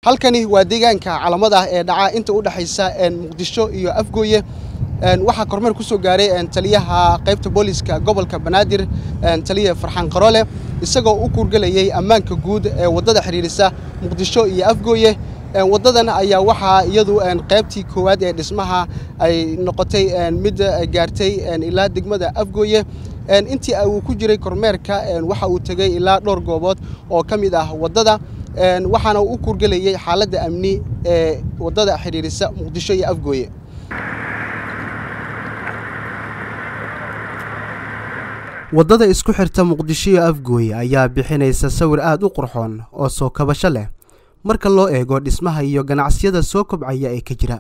halkani waa deegaanka calamada ah ee dhaca inta u dhexaysa muqdisho iyo afgooye waxaa kormeer ku soo gaaray taliyaha qaybta booliska gobolka banaadir taliya farxaan qaroole isagoo u kuurgelayay ammaanka guud ee waddada xidhiirisa muqdisho iyo afgooye waddadan ayaa waxaa iyadu qaybtii koowaad ee dhismaha ay noqotay mid gaartay ilaa degmada afgooye intii uu ku jiray kormeerka waxa uu tegey ilaa dhowr goobood oo ka mid ah waddada waxaana uu u kuurgelayay xaaladda amni ee waddada xidhiirisa muqdisho iyo afgooye waddada isku xirta muqdisho iyo afgooye ayaa bixinaysa sawir aad u qurxoon oo soo kabasho leh marka loo eego dhismaha iyo ganacsiyada soo kobcaya ee ka jira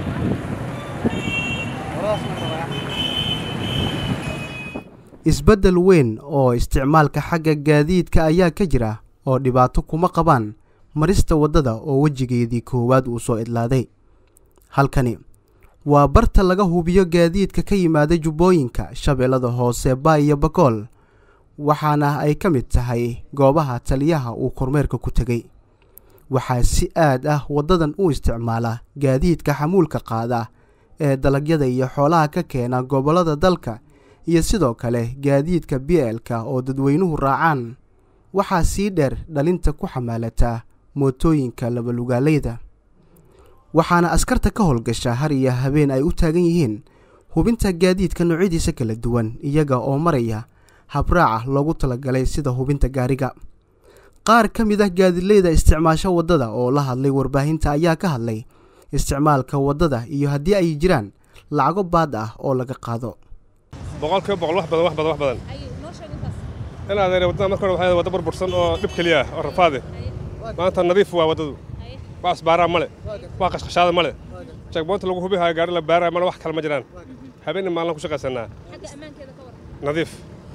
isbeddel weyn oo isticmaalka xagga gaadiidka ayaa ka jira oo dhibaato kuma qabaan marista waddada oo wejigeedii koowaad uu soo idlaaday halkani waa barta laga hubiyo gaadiidka ka yimaada jubbooyinka shabeellada hoose baay iyo bakool waxaana ay ka mid tahay goobaha taliyaha uu kormeerka ku tegey waxaa si aad ah waddadan u isticmaala gaadiidka xamuulka qaada ee dalagyada iyo xoolaha ka keena gobollada dalka iyo sidoo kale gaadiidka bielka oo dadweynuhu raacaan waxaa sii dheer dhalinta ku xamaalataa mootooyinka labalugaalayda waxaana askarta ka howlgasha har iyo habeen ay u taagan yihiin hubinta gaadiidka noocyadiisa kala duwan iyaga oo maraya habraaca loogu talagalay sida hubinta gaariga qaar ka mid ah gaadileyda isticmaasha waddada oo la hadlay warbaahinta ayaa ka hadlay isticmaalka waddada iyo haddii ay jiraan lacago baad ah oo laga qaado boqolkiiba boqol wax badan wax badan wax badan in adeere waddada marka hore waxay wadda burbursan oo dhib keliya ah oo rafaade maanta nadiif waa waddadu wax isbaaraa male wax qashqashaada male jagboonta lagu hubihayo gaari la baaraya male wax kale ma jiraan habeenna maalin ku shaqaysanaa nadiif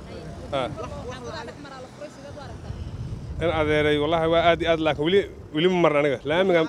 in adeeray wallaahi waa aad iyo aad laakiin weli weli ma marin aniga laamiga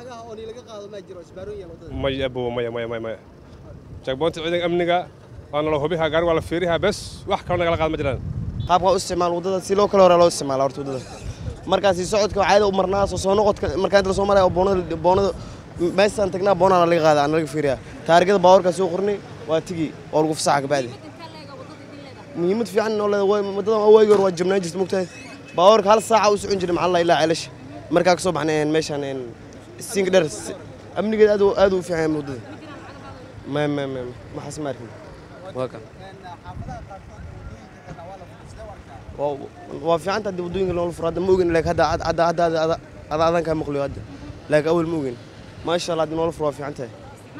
maya abow maya maya maya maya jagboonta ciidanka amniga waa nala hubihaa gaari waa la fiirihaa bes wax kaloo nagala qaad ma jiraan qaabka u isticmaal waddada si loo kale hore loo isticmaala horta waddada markaasi socodka caada u marnaa soo soo noqodka markaa inta la soo maraya oo boonada boonada meeshaan tagnaa boonana laga qaada aan laga fiiriyaa taarigada baawarkaa soo qornay waa tigi oo lagu fasaxa kabacdi muhiimad fiican oo leedahay waddadan waagi hore waa jabnaan jirta mogtahay baawarka hal saaca u socon jiray maxaa la ilaa ceelasha markaa ka soo baxnay meeshaan siinka dheer amnigeeda aad aad u fiican waddada ma ma ma maxaas ma arkin waa ka waa fiicanta haddii waddooyinka loola furo hadda ma ogin laakiin hadda hadda hadda hadda ada adan kaa maqliyo hadda laakiin awal ma ogin maasha allah haddii noola furo waa fiican tahay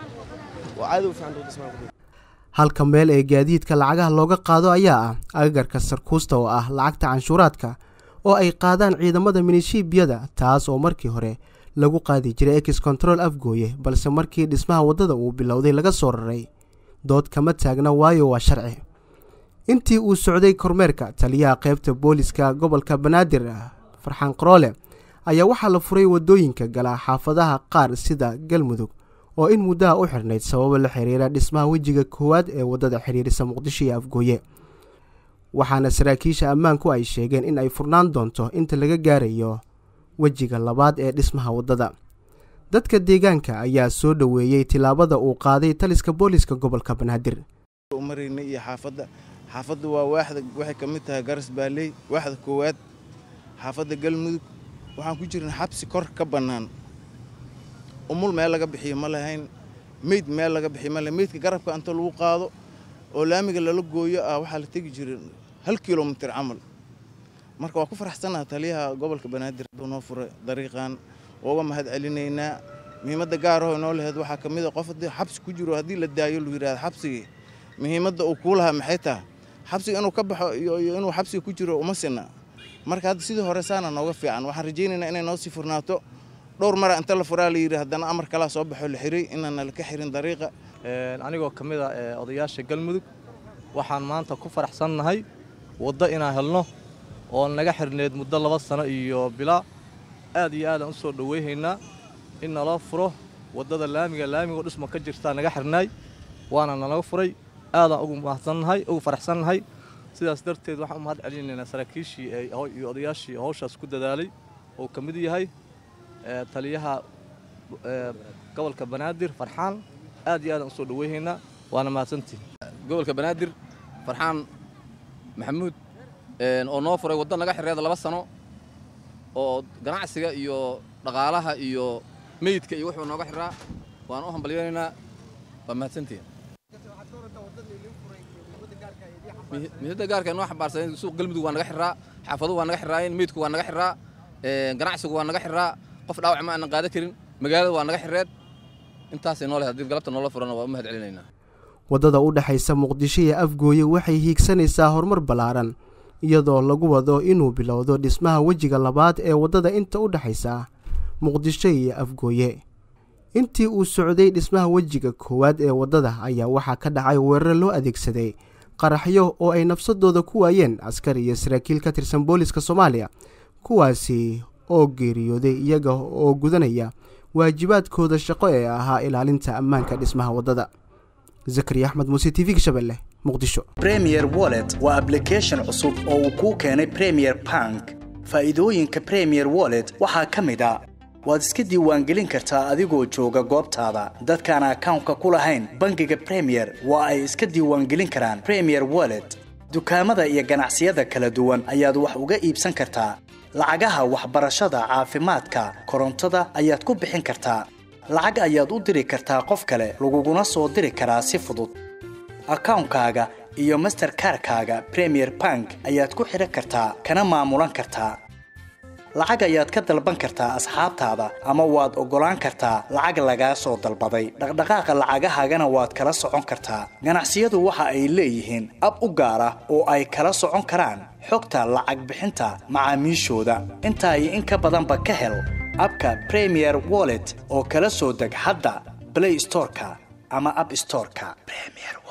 waa caadi u fiicanta wadda ismaal halka meel ee gaadiidka lacagaha looga qaado ayaa ah agagarka sarkuusta oo ah lacagta canshuuraadka oo ay qaadaan ciidamada minishiibiyada taas oo markii hore lagu qaadi jiray ex control afgooye balse markii dhismaha waddada uu bilowday laga soo raray dood kama taagna waayo waa sharci intii uu socday kormeerka taliyaha qaybta booliska gobolka banaadir farxaan qaroole ayaa waxaa la furay waddooyinka gala xaafadaha qaar sida galmudug oo in muddaha u xirnayd sababo la xiriira dhismaha wejiga koowaad ee waddada xidhiirisa muqdisho iyo afgooye waxaana saraakiisha ammaanku ay sheegeen in ay furnaan doonto inta laga gaarayo wejiga labaad ee dhismaha waddada dadka deegaanka ayaa soo dhoweeyey tilaabada uu qaaday taliska booliska gobolka banaadir marayna iyo xaafadda xaafadda waa waaxda waxay ka mid tahay garas baaley waaxda koowaad xaafadda galmudug waxaan ku jirna xabsi kor ka bannaan umul meel laga bixiyo ma lahayn meyd meel laga bixiyo ma lahayn meydka garabka inta lagu qaado oo laamiga lala gooyo ah waxaa la tegi jiray hal kilomitir camal marka waa ku faraxsanaha taliyaha gobolka banaadir hadduu noo furay dariiqan uga mahad celinaynaa muhiimadda gaaraho inoo laheyd waxaa ka mid a qof haddii xabsi ku jiro haddii la daayo lu yidhahda xabsigii muhiimadda uu kuu lahaa maxay tahay xabsiga inuu ka baxo iyo inuu xabsiga ku jiro uma sinna marka hadda sidii hore saana nooga fiican waxaan rajaynaynaa inay noo sii furnaato dhowr mara inta la furaa la yidhi haddana amar kalaa soo baxo la xiray inaana laka xirin dariiqa anigoo ka mid a odayaasha galmudug waxaan maanta ku faraxsannahay waddo inaan helno oo naga xirneed muddo laba sano iyo bilaa aad iyo aadaan u soo dhoweyhaynaa in naloo furo waddada laamiga laamigoo dhismo ka jirtaa naga xirnaay waana nalaga furay aadaan ugu mahadsannahay ugu faraxsannahay sidaas darteed waxaan u mahad celinaynaa saraakiishii iyo odayaashii hawshaas ku dadaalay oo ka mid yahay taliyaha gobolka banaadir farxaan aad iyo aadaan usoo dhaweyhaynaa waana mahadsantihin gobolka banaadir farxaan maxamuud oo noo furay waddo naga xirreeda laba sano oo ganacsiga iyo dhaqaalaha iyo meydka iyo wuxuu nooga xirraa waan u hambalyaynaynaa waa mahadsantihin midada gaarka noo xambaarsan suuq galmudug waa naga xirraa xaafaduhu waa naga xirraayeen meydku waa naga xirraa ganacsigu waa naga xirraa qof dhaawac ma aanan qaadan karin magaalada waa naga xirreed intaasay noo leh haddii galabta noola furana waa u mahad celinaynaa waddada u dhexaysa muqdisho iyo afgooye waxay hiigsanaysaa horumar ballaaran iyadoo lagu wado inuu bilowdo dhismaha wejiga labaad ee waddada inta u dhexaysa muqdisho iyo afgooye intii uu socday dhismaha wejiga koowaad ee waddada ayaa waxaa ka dhacay weerar loo adeegsaday qaraxyo oo ay nafsadooda ku waayeen askar iyo saraakiil ka tirsan booliska soomaaliya kuwaasi oo geeriyooday iyaga oo gudanaya waajibaadkooda shaqo ee ahaa ilaalinta ammaanka dhismaha waddada zakariya axmed muuse t v shabeelle muqdisho bremier wallet waa ablication cusub oo uu kuu keenay premier bank faa'iidooyinka premier wallet waxaa ka mid a waad iska diiwaangelin kartaa adigoo jooga goobtaada dadkaan akawnka ku lahayn bangiga premier waa ay iska diiwaangelin karaan premier wallet dukaamada iyo ganacsiyada kala duwan ayaad wax uga iibsan kartaa lacagaha waxbarashada caafimaadka korontada ayaad ku bixin kartaa lacag ayaad u diri kartaa qof kale laguguna soo diri karaa si fudud akawnkaaga iyo masterkarkaaga premier bank ayaad ku xidhan kartaa kana maamulan kartaa lacag ayaad ka dalban kartaa asxaabtaada ama waad oggolaan kartaa lacag lagaa soo dalbaday dhaqdhaqaaqa lacagahaagana waad kala socon kartaa ganacsiyadu waxa ay leeyihiin ab u gaar ah oo ay kala socon karaan xogta lacag bixinta macaamiishooda intaa iyo in ka badanba ka hel abka premier wallet oo kala soo deg hadda blay storeka ama ab storeka